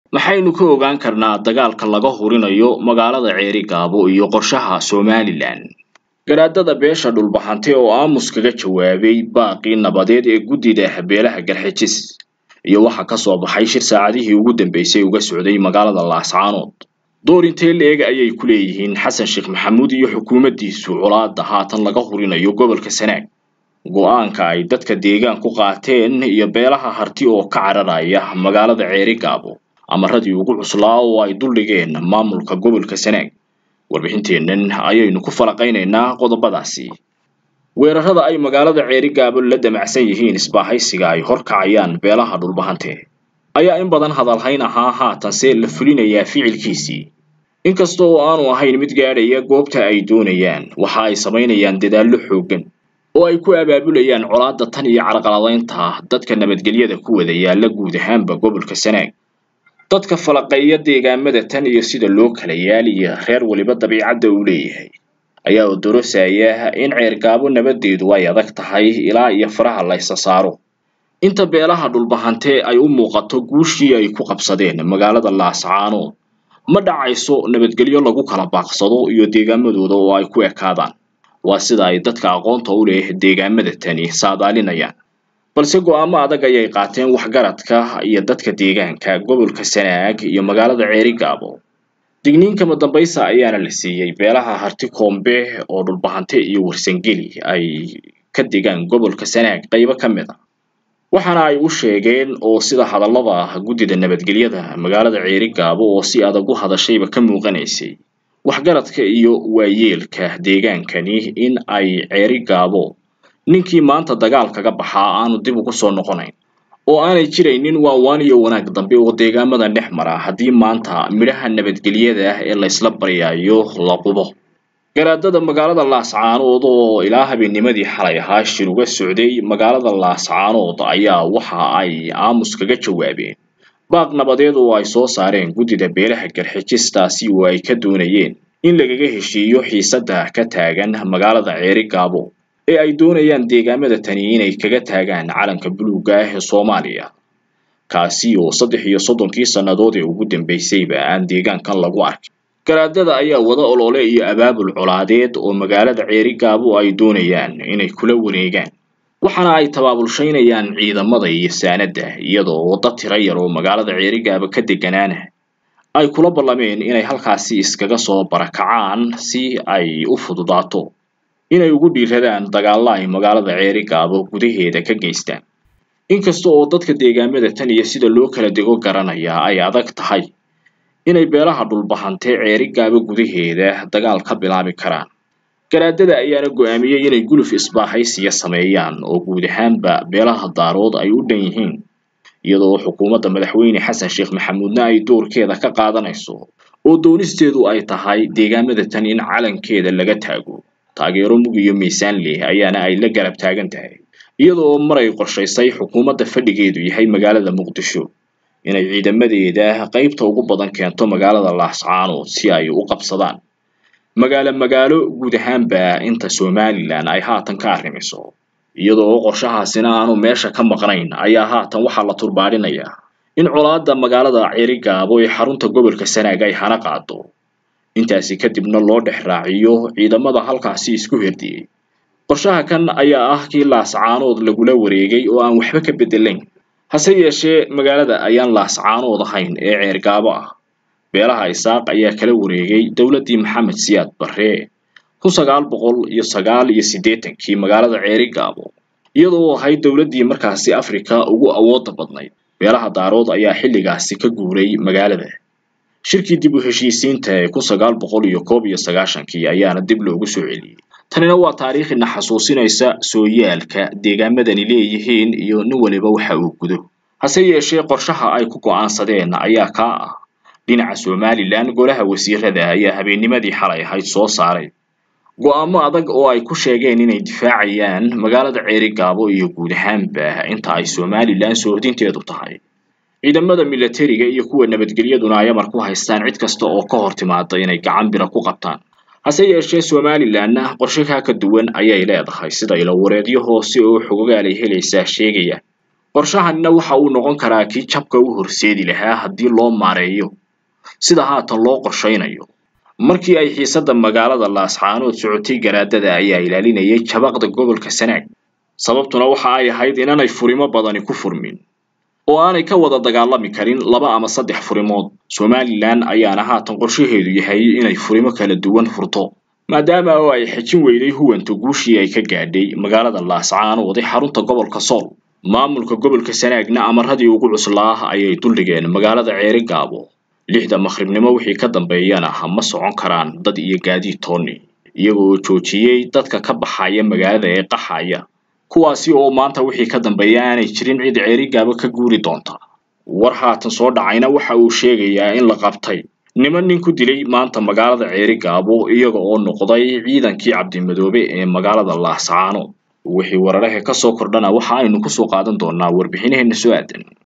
maxaynu ka ogaan karnaa dagaalka laga hurinayo magaalada ceeri gaabo iyo qorshaha somalilan garaadada beesha dhulbahante oo aamus kaga jawaabay baaqii nabadeed ee guddida beelaha garxijis iyo waxa ka soo baxay shir saacadihii ugu dambeysay uga socday magaalada laascaanood door intee la-eg ayay ku leeyihiin xasan sheekh maxamuud iyo xukuumaddiisu colaada haatan laga hurinayo gobolka sanaag go-aanka ay dadka deegaan ku qaateen iyo beelaha harti oo ka cararaya magaalada ceeri gaabo amaradii ugu cuslaa oo ay duldhigeen maamulka gobolka sanaag warbixinteennan ayaynu ku falaqaynaynaa qodobadaasi weerarada ay magaalada ceeri gaabo la damacsan yihiin isbaahaysiga ay horkacayaan beelaha dhulbahante ayaa in badan hadalhayn ahaa haatanse la fulinayaa ficilkiisii inkasta oo aanu ahayn mid gaadhaya goobta ay doonayaan waxa ay samaynayaan dadaallo xooggan oo ay ku abaabulayaan colaadda tan iyo carqaladaynta dadka nabadgelyada ku wada yaalla guud ahaanba gobolka sanaag dadka falaqeeya deegaamada tan iyo sida loo kala yaaliya reer weliba dabiicadda uu leeyahay ayaa odorosaya in ceergaabo nabadeedu ay adag tahay ilaa iyo faraha la ysa saaro inta beelaha dhulbahante ay u muuqato guushii ay ku qabsadeen magaalada laascaanood ma dhacayso nabadgelyo lagu kala baaqsado iyo deegaamadooda oo ay ku ekaadaan waa sida ay dadka aqoonta u leh deegaamada tani saadaalinayaan balse go-aamo adag ayay qaateen waxgaradka iyo dadka deegaanka gobolka sanaag iyo magaalada ceeri gaabo digniinkama dambaysa ayaana la siiyey beelaha harti koombe oo dhulbahante iyo warsangeli ay ka degaan gobolka sanaag qaybo ka mid a waxaana ay u sheegeen oo sida hadallada guddida nabadgelyada magaalada ceeri gaabo oo si adag u hadashayba ka muuqanaysay waxgaradka iyo waayeelka deegaankani in ay ceeri gaabo ninkii maanta dagaal kaga baxaa aanu dib ugu soo noqonayn oo aanay jiraynin waawaan iyo wanaag dambe oo deegaamada dhex mara haddii maanta midhaha nabadgelyada ah ee laysla baryaayo la qubo garaadada magaalada laascaanood oo ilaa habeennimadii xalay ahaa shir uga socday magaalada laascaanood ayaa waxa ay aamus kaga jawaabeen baaq nabadeed oo ay soo saareen guddida beelaha garxijistaasi oo ay ka doonayeen in lagaga heshiiyo xiisadda ka taagan magaalada ceeri gaabo ee ay doonayaan deegaamada tani inay kaga taagaan calanka buluugga ah ee soomaaliya kaasi oo saddex iyo soddonkii sannadood ee ugu dambaysayba aan deegaankan lagu arkin garaadada ayaa wada olole iyo abaabul colaadeed oo magaalada ceeri gaabo ay doonayaan inay kula wareegaan waxaana ay tabaabulshaynayaan ciidamada iyo saanadda iyadoo waddo tiro yar oo magaalada ceeri gaabo ka deganaana ay kula ballameen inay halkaasi iskaga soo barakacaan si ay u fududaato inay ugu dhiiradaan dagaalla ay magaalada ceeri gaabo gudaheeda ka geystaan inkasta oo dadka deegaamada tan iyo sida loo kala dego garanaya ay adag tahay inay beelaha dhulbahante ceeri gaabo gudaheeda dagaal ka bilaabi karaan garaadada ayaana go-aamiyey inay guluf isbaahaysiya sameeyaan oo guud ahaanba beelaha daarood ay u dhan yihiin iyadoo xukuumadda madaxweyne xasan sheekh maxamuudna ay doorkeeda ka qaadanayso oo doonisteedu ay tahay deegaamada tan in calankeeda laga taago taageero mug iyo miisaan leh ayaana ay la garab taagan tahay iyadoo maray qorshaysay xukuumadda fadhigeedu yahay magaalada muqdisho inay ciidamadeeda qaybta ugu badan keento magaalada laascaanood si ay u qabsadaan magaalo magaalo guud ahaanba inta somalilan ay haatan ka arrimiso iyadoo qorshahaasina aanu meesha ka maqnayn ayaa haatan waxaa la turbaadhinayaa in colaadda magaalada ceeri gaabo ee xarunta gobolka sanaag ay hana qaado intaasi kadibna loo dhex raaciyo ciidamada halkaasi isku herdiyey qorshaha kan ayaa ah kii laascaanood lagula wareegay oo aan waxba ka beddelayn hase yeeshee magaalada ayaan laascaanood ahayn ee ceergaabo ah beelaha isaaq ayaa kala wareegay dowladdii maxamed siyaad barre kun sagaal boqol iyo sagaal iyo siddeetankii magaalada ceeri gaabo iyadoo ahayd dowladdii markaasi afrika ugu awoodda badnayd beelaha daarood ayaa xilligaasi ka guuray magaalada shirkii dib u heshiisiinta ee kun sagaal boqol iyo koob iyo sagaashankii ayaana dib loogu soo celiyey tanina waa taariikhina xasuusinaysa sooyaalka deegaamadani leeyihiin iyo nin waliba waxa uu gudo hase yeeshee qorshaha ay ku go'aansadeen ayaa kaa ah dhinaca somalilan golaha wasiirada ayaa habeennimadii xalay ahayd soo saaray go'aamo adag oo ay ku sheegeen inay difaacayaan magaalada ceeri gaabo iyo guud ahaanba inta ay somalilan soohdinteedu tahay ciidamada milatariga iyo kuwa nabadgelyaduna ay amar ku haystaan cid kasta oo ka hor timaada inay gacan bira ku qabtaan hase yeeshee somalilanna qorshe kaa ka duwan ayay leedahay sida ilawareedyo hoose oo xogogaal ay helaysaa sheegayaan qorshahanina waxa uu noqon karaa kii jabka u horseedi lahaa haddii loo maareeyo sida haatan loo qorshaynayo markii ay xiisadda magaalada laascaanood socotay garaadada ayaa ilaalinayay jabaqda gobolka sanaag sababtuna waxa ay ahayd inaanay furimo badani ku furmin oo aanay ka wada dagaalami karin laba ama saddex furimood somalilan ayaana haatan qorshaheedu yahay inay furimo kala duwan furto maadaama oo ay xejin weyday huwanta guushii ay ka gaadhay magaalada laascaanood ee xarunta gobolka sool maamulka gobolka sanaagna amaradii ugu cuslaa ayay duldhigeen magaalada ceeri gaabo lixda makhribnimo wixii ka dambeeyana ma socon karaan dad iyo gaadiid tooni iyagoo joojiyey dadka ka baxaya magaalada ee qaxaya kuwaasi oo maanta wixii ka dambeeya aanay jirin cid ceeri gaabo ka guuri doonta war haatan soo dhacayna waxa uu sheegayaa in la qabtay niman nin ku dilay maanta magaalada ceeri gaabo iyaga oo noqday ciidankii cabdimadoobe ee magaalada laascaanood wixii wararaha ka soo kordhana waxa aynu kusoo qaadan doonaa warbixinaheena soo aadan